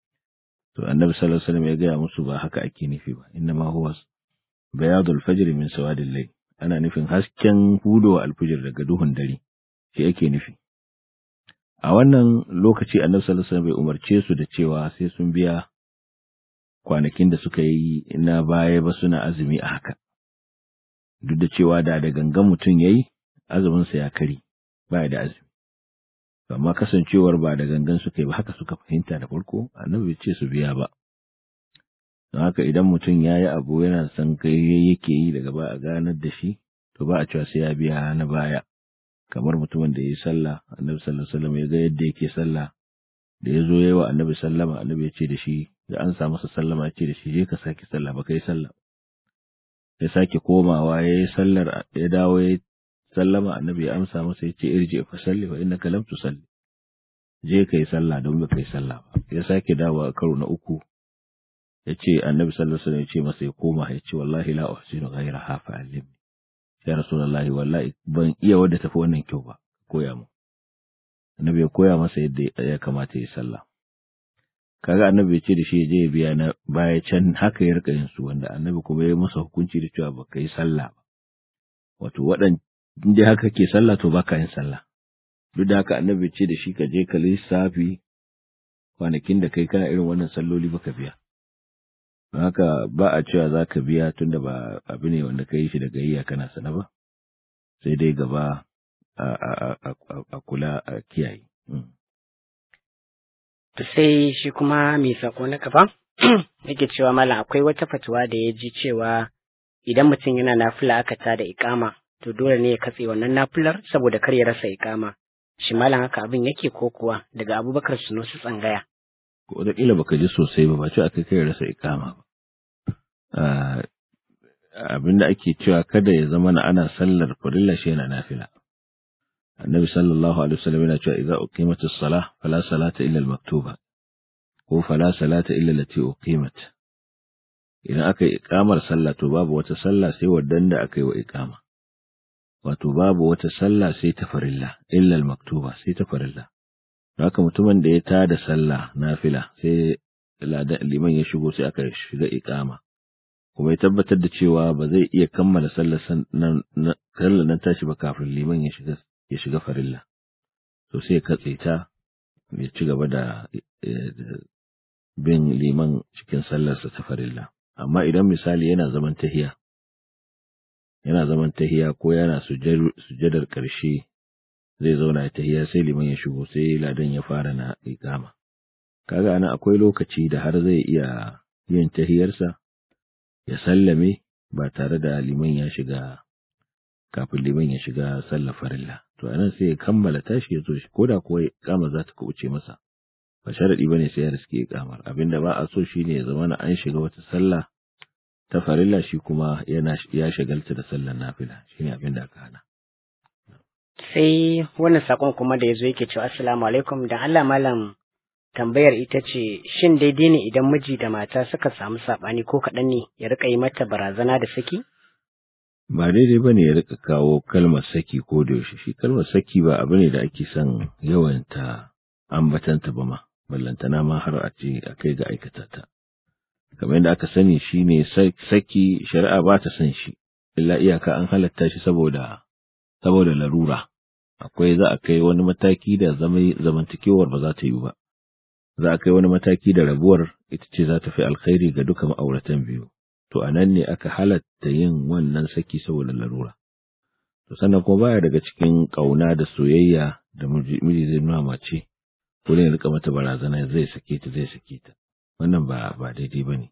C: to annabi sallallahu alaihi wasallam ya gaya musu ba haka ake nufi ba inna ma huwa bayadul fajr min sawadil layl ana nufin hasken hudowa alfijir daga duhun dare shi ake nufi a wannan lokaci annabi sallallahu alaihi wasallam bai umarce su da cewa sai sun biya kwanakin da suka yi na baya ba suna azumi a haka duk da cewa da da gangan mutum yayi azumin sa ya kari baya da azumi amma kasancewar ba da gangan suka yi ba haka suka fahimta da farko annabi bai ce su biya ba don haka idan mutum ya yi abu yana son kai yake yi daga ba a ganar da shi to ba a cewa sai ya biya na baya kamar mutumin da ya yi sallah annabi sallallahu alaihi wasallam ya ga yadda yake sallah da ya zo yayi wa annabi sallama annabi ya ce da shi da an sa masa sallama ya ce da shi je ka sake sallah ba kai sallah ya sake komawa ya yi sallar ya dawo ya sallama annabi ya amsa masa ya ce irji fa salli fa innaka lam tusalli je ka yi sallah don ba kai sallah ba ya sake dawo a karo na uku ya ce annabi sallallahu alaihi wasallam ya ce masa ya koma ya ce wallahi la uhsinu ghayra hafa alim ya rasulullahi wallahi ban iya wadda tafi wannan kyau ba koya mu annabi ya koya masa yadda ya kamata ya sallah kaga annabi ya ce da shi je ya biya na baya can haka ya rika yin su wanda annabi kuma ya masa hukunci da cewa baka yi sallah ba wato waɗan dai haka ke sallah to baka yin sallah duk da haka annabi ce da shi ka je ka lissafi kwanakin da kai kana irin wannan salloli baka biya haka ba a cewa za ka biya tunda ba abu ne wanda ka yi shi da gayya kana sana ba sai dai gaba a kula a kiyaye
B: sai shi kuma mai sako na gaba yake cewa malam akwai wata fatuwa da ya ji cewa idan mutum yana nafila aka ta da ikama to dole ne ya katse wannan nafilar saboda kar ya rasa ikama shi malam haka abin yake ko kuwa daga abubakar sunusu tsangaya
C: ko da kila baka ji sosai ba ba ce aka kai rasa ikama ba abin da ake cewa kada ya zama na ana sallar farilla shi yana nafila annabi sallallahu alaihi wasallam yana cewa idza uqimatis salah fala salata illa al-maktuba ko fala salata illa allati uqimat idan aka yi iqamar sallah to babu wata sallah sai waddan da aka yi wa iqama wato babu wata sallah sai ta farilla illa al-maktuba sai ta farilla haka mutumin da ya tada sallah nafila sai liman ya shigo sai aka shiga iqama kuma ya tabbatar da cewa ba zai iya kammala sallar nan nan tashi ba kafin liman ya shiga ya shiga farilla to sai ya katse ta ya ci gaba da bin liman cikin sallarsa ta farilla amma idan misali yana zaman tahiya yana zaman tahiya ko yana sujadar ƙarshe zai zauna ya tahiya sai liman ya shigo sai ladan ya fara na iqama kaga ana akwai lokaci da har zai iya yin tahiyarsa ya sallame ba tare da liman ya shiga kafin liman ya shiga sallar farilla to anan sai ya kammala tashi ya zo shi koda kuwa iqama za ta kuce masa ba sharadi bane sai ya riske iqamar abinda ba a so shine ya zama na an shiga wata sallah ta farilla shi kuma yana ya shagalta da sallar nafila shine abinda aka hana
B: sai wannan sakon kuma da yazo yake cewa assalamu alaikum da Allah malam tambayar ita ce shin daidai ne idan miji da mata suka samu sabani ko kaɗan ne ya rika yi mata barazana da saki
C: ba daidai ba ne ya rika kawo kalmar saki ko da yaushe shi kalmar saki ba abu ne da ake son yawanta ambatanta ba ma ballantana ma har a ce a kai ga aikata ta kamar yadda aka sani shi ne saki shari'a ba ta son shi illa iyaka an halatta shi saboda saboda larura akwai za a kai wani mataki da zamantakewar ba za ta yi ba za a kai wani mataki da rabuwar ita ce za ta fi alkhairi ga duka ma'auratan biyu to a nan ne aka halatta yin wannan saki saboda larura. To sannan kuma baya daga cikin ƙauna da soyayya da miji zai nuna mace, ko ne rika mata barazana zai sake ta zai sake ta. Wannan ba ba daidai ba ne.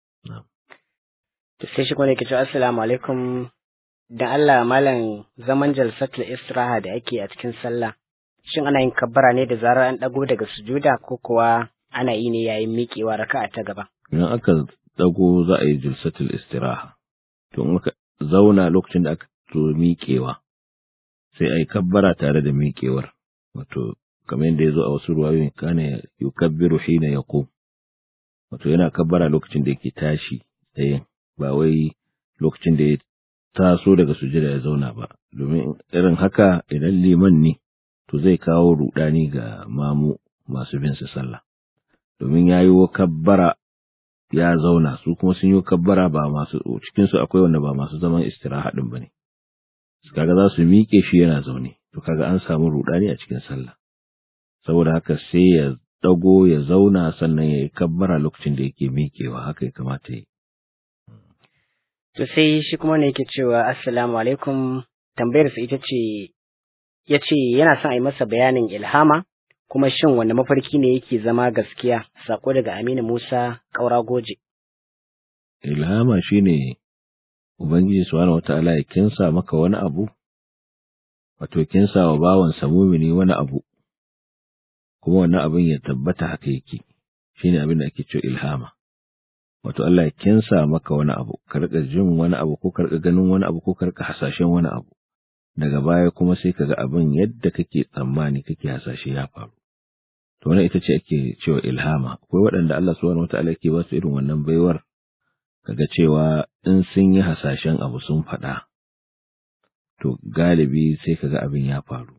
B: To sai shi kuma ke cewa assalamu alaikum da Allah malam zaman jalsatul istiraha da ake a cikin sallah. Shin ana yin kabbara ne da zarar an ɗago daga sujuda ko kuwa ana yi ne yayin miƙewa raka'a ta gaba?
C: Idan aka dago za a yi jilsatul istiraha to in aka zauna lokacin da aka zo miƙewa sai a yi kabbara tare da miƙewar wato kamar yadda ya zo a wasu ruwayoyin kana yukabbiru hina yaqum wato yana kabbara lokacin da yake tashi tsayin ba wai lokacin da ya taso daga sujada ya zauna ba domin irin haka idan liman ne to zai kawo rudani ga mamu masu bin su sallah domin ya yi kabbara ya zauna su kuma sun yi kabbara ba masu cikin su akwai wanda ba masu zaman istiraha din bane kaga za su miƙe shi yana zaune to kaga an samu rudani a cikin sallah saboda haka sai ya dago ya zauna sannan ya yi kabbara lokacin da yake miƙewa haka ya kamata yi
B: to sai shi kuma ne yake cewa assalamu alaikum tambayar sa ita ce ya ce yana son a yi masa bayanin ilhama kuma shin wanda mafarki ne yake zama gaskiya sako daga Aminu Musa Kaura Goje.
C: Ilhama shine Ubangiji subhanahu wata'ala ya kinsa maka wani abu wato kinsa wa bawan mumini wani abu kuma wannan abin ya tabbata haka yake shine abin da ake cewa ilhama wato Allah ya kinsa maka wani abu ka rika jin wani abu ko ka rika ganin wani abu ko ka rika hasashen wani abu daga baya kuma sai kaga abin yadda kake tsammani kake hasashe ya faru to wannan ita ce ake cewa ilhama akwai waɗanda Allah subhanahu wataala yake ba su irin wannan baiwar kaga cewa in sun yi hasashen abu sun faɗa to galibi sai kaga abin ya faru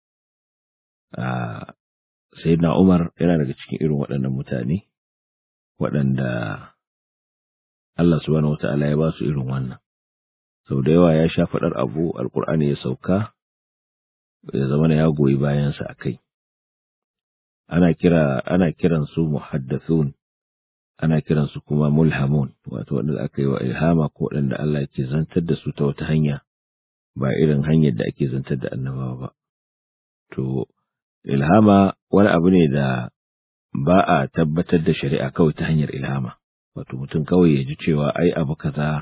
C: a sayyidina Umar yana daga cikin irin waɗannan mutane waɗanda Allah subhanahu wataala ya ba su irin wannan sau da yawa ya sha faɗar abu alkur'ani ya sauka ya zama ya goyi bayansa a kai ana kira ana kiran su muhaddathun ana kiran su kuma mulhamun wato wanda aka yi wa ilhama ko waɗanda Allah yake zantar da su ta wata hanya ba irin hanyar da ake zantar da annabawa ba to ilhama wani abu ne da ba a tabbatar da shari'a kawai ta hanyar ilhama wato mutum kawai ya ji cewa ai abu kaza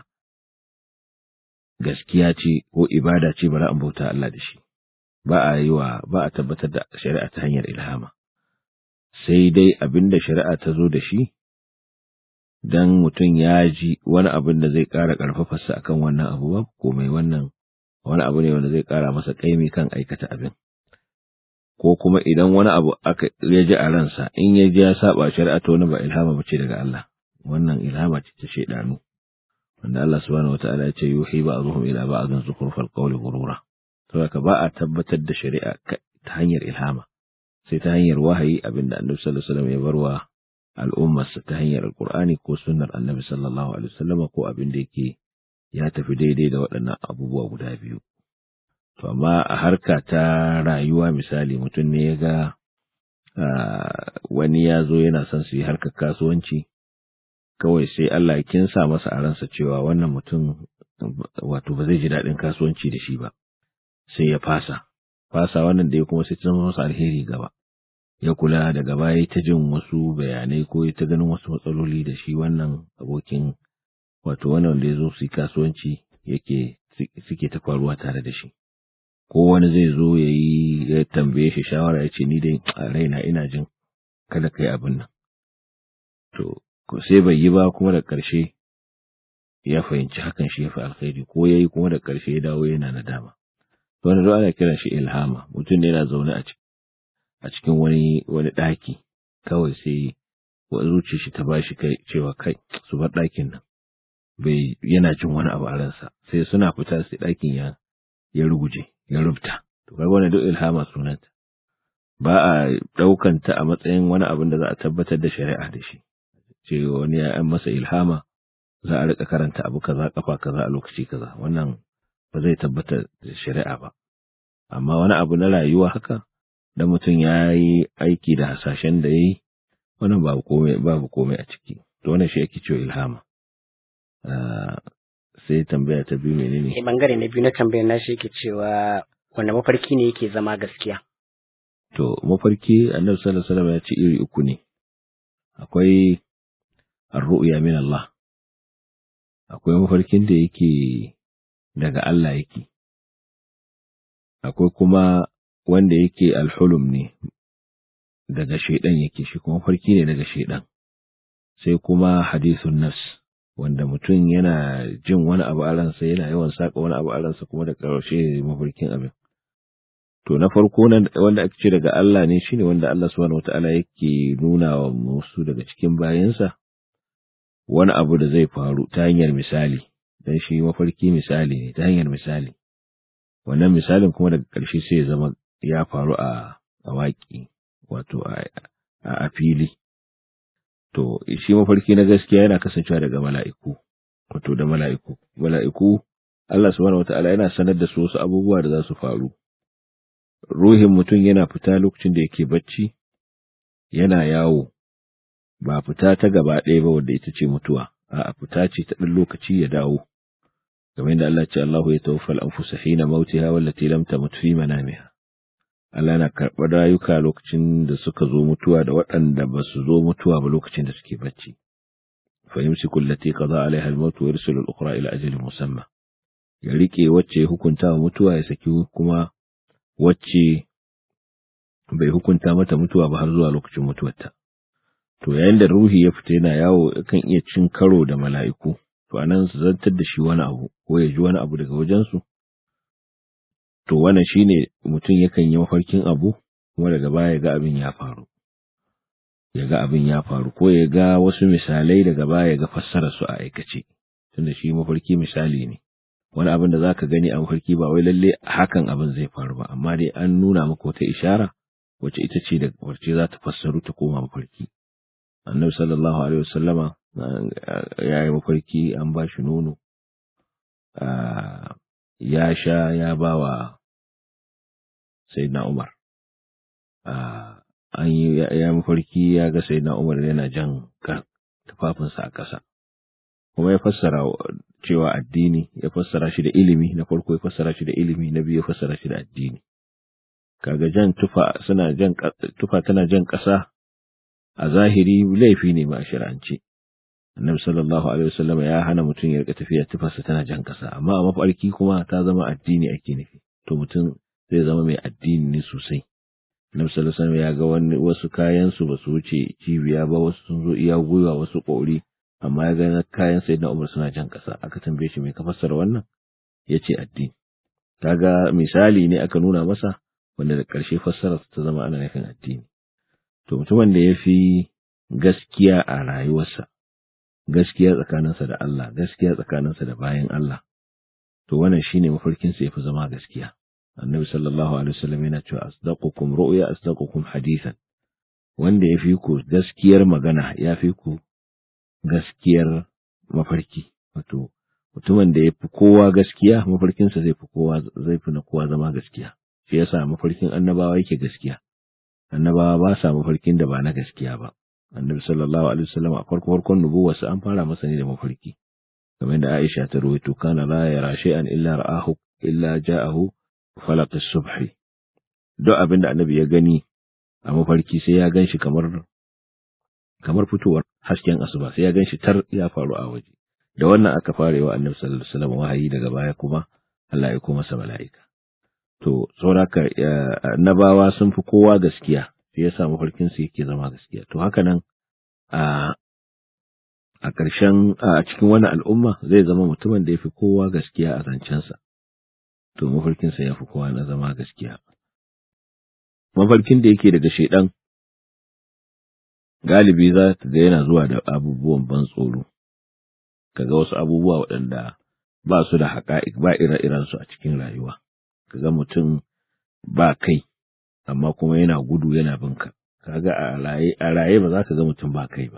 C: gaskiya ce ko ibada ce bari an bauta Allah da shi ba a yi wa ba a tabbatar da shari'a ta hanyar ilhama sai dai abin da shari'a ta zo da shi dan mutum ya ji wani abin da zai ƙara ƙarfafarsa akan wannan abu ba ko mai wannan wani abu ne wanda zai ƙara masa ƙaimi kan aikata abin ko kuma idan wani abu aka ya ji a ransa in ya ji ya saba shari'a to wani ba ilhama bace daga Allah wannan ilhama ce ta shaidanu wanda Allah subhanahu wataala ya ce yuhi ba'dhum ila ba'dhin zukhrufal qawli ghurura to haka ba a tabbatar da shari'a ta hanyar ilhama sai ta hanyar wahayi abinda Annabi sallallahu alaihi wasallam ya barwa al'ummarsa ta hanyar alqur'ani ko sunnar Annabi sallallahu alaihi wasallam ko abin da yake ya tafi daidai da waɗannan abubuwa guda biyu To, amma a harka ta rayuwa misali mutum ne ya ga wani ya zo yana son su yi harkar kasuwanci, kawai sai Allah ya kinsa masa a ransa cewa wannan mutum wato ba zai ji daɗin kasuwanci da shi ba, sai ya fasa. Fasa wannan da ya kuma sai zama masa alheri gaba. Ya kula da gaba ya ta jin wasu bayanai ko ya ta ganin wasu matsaloli da shi wannan abokin wato wannan da ya zo su yi kasuwanci yake suke ta faruwa tare da shi. ko wani zai zo ya yi ya tambaye shi shawara ya ce ni dai a raina ina jin kada kai abin nan to sai bai yi ba kuma da ƙarshe ya fahimci hakan shi ya fi alkhairi ko ya yi kuma da ƙarshe ya dawo yana nadama to wani ana kiran shi ilhama mutum ne yana zaune a cikin wani wani ɗaki kawai sai zuciya shi ta bashi kai cewa kai su bar ɗakin nan bai yana jin wani abu a ransa sai suna fita sai ɗakin ya ya ruguje ya rubuta to kaga wannan duk ilhama sunanta ba a daukan ta a matsayin wani abin da za a tabbatar da shari'a da shi ce wani ya an masa ilhama za a rika karanta abu kaza kafa kaza a lokaci kaza wannan ba zai tabbatar da shari'a ba amma wani abu na rayuwa haka da mutum ya yi aiki da hasashen da ya yi wannan babu komai babu komai a ciki to wannan shi ake cewa ilhama sai tambaya ta biyu menene
B: ne bangare na biyu na tambayar na shi yake cewa wanda mafarki ne yake zama gaskiya
C: to mafarki annabi sallallahu alaihi wasallam ya ce iri uku ne akwai ar-ru'ya min Allah akwai mafarkin da yake daga Allah yake akwai kuma wanda yake al-hulum ne daga shaidan yake shi kuma mafarki ne daga shaidan sai kuma hadithun nafs wanda mutum yana jin wani abu a ransa yana yawan saka wani abu a ransa kuma da ƙarshe mafarkin abin to na farko wanda ake ce daga Allah ne shine wanda Allah subhanahu wataala yake nuna wa musu daga cikin bayansa wani abu da zai faru ta hanyar misali dan shi mafarki misali ne ta hanyar misali wannan misalin kuma daga ƙarshe sai ya zama ya faru a a waƙi wato a fili To, shi mafarki na gaskiya yana kasancewa daga mala'iku, wato da mala'iku. Mala'iku, Allah subhanahu wa ta'ala yana sanar da su wasu abubuwa da za su faru. Ruhin mutum yana fita lokacin da yake bacci, yana yawo, ba fita ta gaba ɗaya ba wadda ita ce mutuwa, a fita ce ta ɗan lokaci ya dawo. Game da Allah ce Allahu ya tawaffal anfusa hina mautiha wallati lam tamut fi manamiha. Allah na karɓar rayuka lokacin da suka zo mutuwa da waɗanda ba su zo mutuwa ba lokacin da suke bacci. Fa yumsiku allati qada alaiha al-maut wa yursilu al-ukhra ila ajalin musamma. Ya rike wacce ya hukunta wa mutuwa ya saki kuma wacce bai hukunta mata mutuwa ba har zuwa lokacin mutuwarta. To yayin da ruhi ya fita yana yawo kan iya cin karo da mala'iku, to anan su zantar da shi wani abu ko ya ji wani abu daga wajensu. to wannan shine mutum yakan yi mafarkin abu kuma daga baya ya ga abin ya faru ya ga abin ya faru ko ya ga wasu misalai daga baya ya ga fassara su a aikace tunda shi mafarki misali ne wani abin da zaka gani a mafarki ba wai lalle hakan abin zai faru ba amma dai an nuna maka wata ishara wacce ita ce da wacce za ta fassaru ta koma mafarki annabi sallallahu alaihi wasallama ya yi mafarki an ba shi nono ya sha ya ba wa sayyidina Umar an yi ya mafarki ya ga sayyidina Umar yana jan tufafinsa a ƙasa kuma ya fassara cewa addini ya fassara shi da ilimi na farko ya fassara shi da ilimi na biyu ya fassara shi da addini kaga jan tufa suna jan tufa tana jan ƙasa a zahiri laifi ne ma a shari'ance annabi sallallahu alaihi wasallam ya hana mutum ya rika tafiya tufarsa tana jan ƙasa amma a mafarki kuma ta zama addini ake nufi to mutum zai zama mai addini ne sosai annabi sallallahu alaihi wasallam ya ga wani wasu kayan su ba su wuce cibiya ba wasu sun zo iya gwiwa wasu ƙori amma ya ga kayan sayyidina Umar suna jan ƙasa aka tambaye shi mai ka fassara wannan yace addini kaga misali ne aka nuna masa wanda da ƙarshe fassara ta zama ana nufin addini to mutumin da ya fi gaskiya a rayuwarsa gaskiya tsakaninsa da Allah gaskiya tsakaninsa da bayan Allah to wannan shine mafarkinsa ya fi zama gaskiya annabi sallallahu alaihi wasallam yana cewa asdaqukum ru'ya asdaqukum hadithan wanda ya fi ku gaskiyar magana ya fi ku gaskiyar mafarki wato mutumin da ya fi kowa gaskiya mafarkinsa zai fi kowa zai fi na kowa zama gaskiya shi yasa mafarkin annabawa yake gaskiya annabawa ba sa mafarkin da ba na gaskiya ba annabi sallallahu alaihi wasallam a farko farkon nubuwarsa an fara masa ne da mafarki kamar da Aisha ta rawaito kana la yara shay'an illa ra'ahu illa ja'ahu falaq as-subh duk abin da annabi ya gani a mafarki sai ya ganshi kamar kamar fitowar hasken asuba sai ya ganshi tar ya faru a waje da wannan aka fara yi wa annabi sallallahu alaihi wasallam wahayi daga baya kuma Allah ya koma masa mala'ika to sauraka annabawa sun fi kowa gaskiya sai ya sa mafarkin su yake zama gaskiya to haka nan a a ƙarshen a cikin wani al'umma zai zama mutumin da ya fi kowa gaskiya a zancensa to mafarkinsa ya fi kowa na zama gaskiya mafarkin da yake daga shaidan galibi za ka ga yana zuwa da abubuwan ban tsoro kaga wasu abubuwa waɗanda ba su da haƙa'iq ba ire-iren su a cikin rayuwa kaga mutum ba kai amma kuma yana gudu yana binka kaga a raye a raye ba za ka ga mutum ba kai ba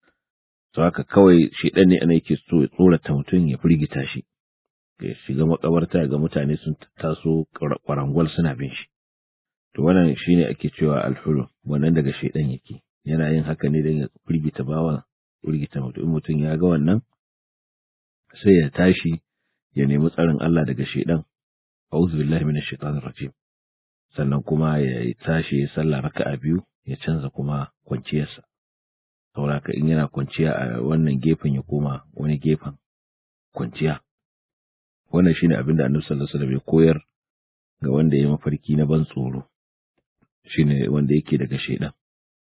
C: to haka kawai shedan ne ana yake so ya tsorata mutum ya firgita shi ya shiga makabarta ga mutane sun taso kwarangwal suna bin shi to wannan shine ake cewa alhulum wannan daga shedan yake yana yin haka ne don ya firgita bawa firgita mutum in mutum ya ga wannan sai ya tashi ya nemi tsarin Allah daga shedan a'udhu billahi minash shaitanir rajim sannan kuma ya tashi ya sallah raka'a biyu ya canza kuma kwanciyarsa sauraka in yana kwanciya a wannan gefen ya koma wani gefen kwanciya wannan shine abin da Annabi sallallahu alaihi wasallam ya koyar ga wanda ya mafarki na ban tsoro shine wanda yake daga shedan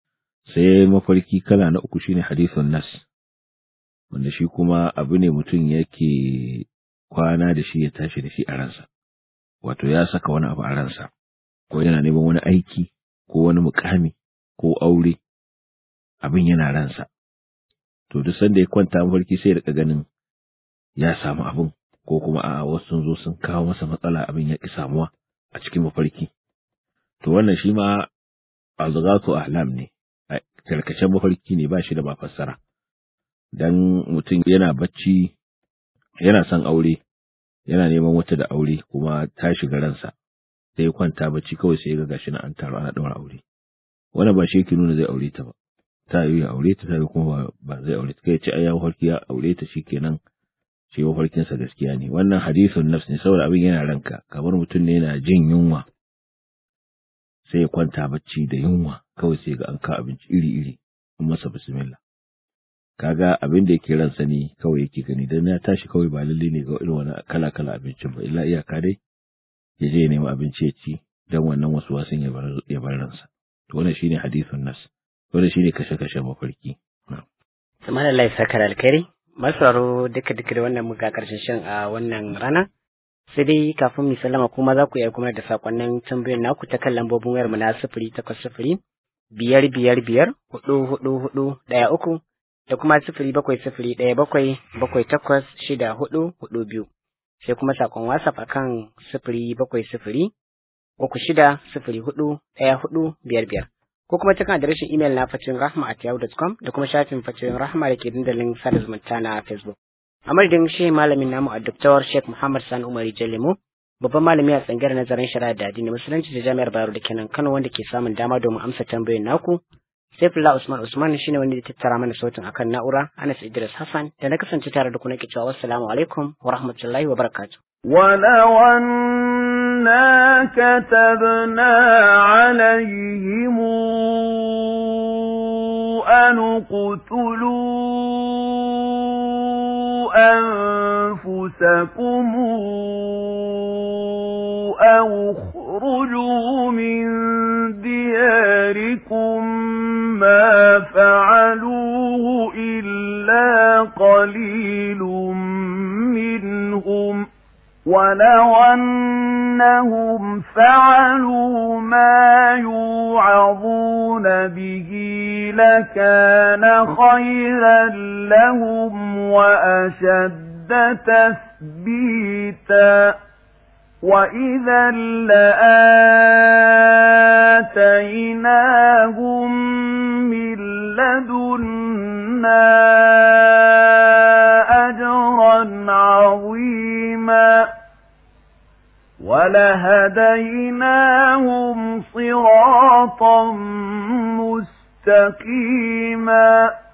C: sai mafarki kala na uku shine hadithun nas wanda shi kuma abu ne mutum yake kwana da shi ya tashi da shi a ransa wato ya saka wani abu a ransa ko yana neman wani aiki ko wani mukami ko aure abin yana ransa to duk sanda ya kwanta mafarki sai da ganin ya samu abin ko kuma a wasu sun zo sun kawo masa matsala abin ya ki samuwa a cikin mafarki to wannan shi ma azghatu ahlam ne karkashin mafarki ne ba shi da ba fassara dan mutum yana bacci yana son aure yana neman wata da aure kuma ta shiga ransa sai ya kwanta bacci kawai sai ya ga gashi na an taro ana daura aure wannan ba shi yake nuna zai aure ta ba ta yi aure ta ta kuma ba zai aure ta kai ce ai ya mafarki ya aure ta shikenan shi mafarkinsa gaskiya ne wannan hadisun nafs ne saboda abin yana ranka kamar mutum ne yana jin yunwa sai ya kwanta bacci da yunwa kawai sai ga an ka abinci iri iri in masa bismillah kaga abin da yake ransa ne kawai yake gani dan ya tashi kawai ba lalle ne ga irin wani kala kala abincin ba illa iyaka dai ya je ya nemi abinci ya ci dan wannan wasu wasun ya bar ya bar ransa to wannan shine hadisun nas wannan shine kashe kashe mafarki
B: subhanallahi sakar alkhairi masaro duka duka da wannan muka karshen shin a wannan rana sai dai kafin mu sallama kuma za ku iya kuma da sakonnin tambayoyin naku ta kan lambobin wayar mu na sifiri takwas sifiri biyar biyar biyar hudu hudu hudu ɗaya uku da kuma sifiri bakwai sifiri ɗaya bakwai bakwai takwas shida hudu hudu biyu sai kuma sakon whatsapp akan sifiri bakwai sifiri uku shida sifiri hudu ɗaya hudu biyar biyar ko kuma cikin adireshin imel na fatirin rahma at yahoo.com da kuma shafin fatirin rahma da ke dandalin sada zumunta na facebook a madadin shi malamin namu a doktor sheikh muhammad sani umar jalemu babban malami a tsangar nazarin shari'a da addini musulunci da jami'ar Bayero da kenan Kano wanda ke samun dama domin amsa tambayoyin naku Saifullah Usman Usman shine wanda ya tattara mana sautin akan na'ura Anas Idris Hassan da na kasance tare da ku nake cewa assalamu alaikum wa rahmatullahi wa barakatuh
A: ولو أنا كتبنا عليهم أن اقتلوا أنفسكم أو اخرجوا من دياركم ما فعلوه إلا قليل منهم ولو أنهم فعلوا ما يوعظون به لكان خيرا لهم وأشد تثبيتا وإذا لآتيناهم من لدنا أجرا عظيما ولهديناهم صراطا مستقيما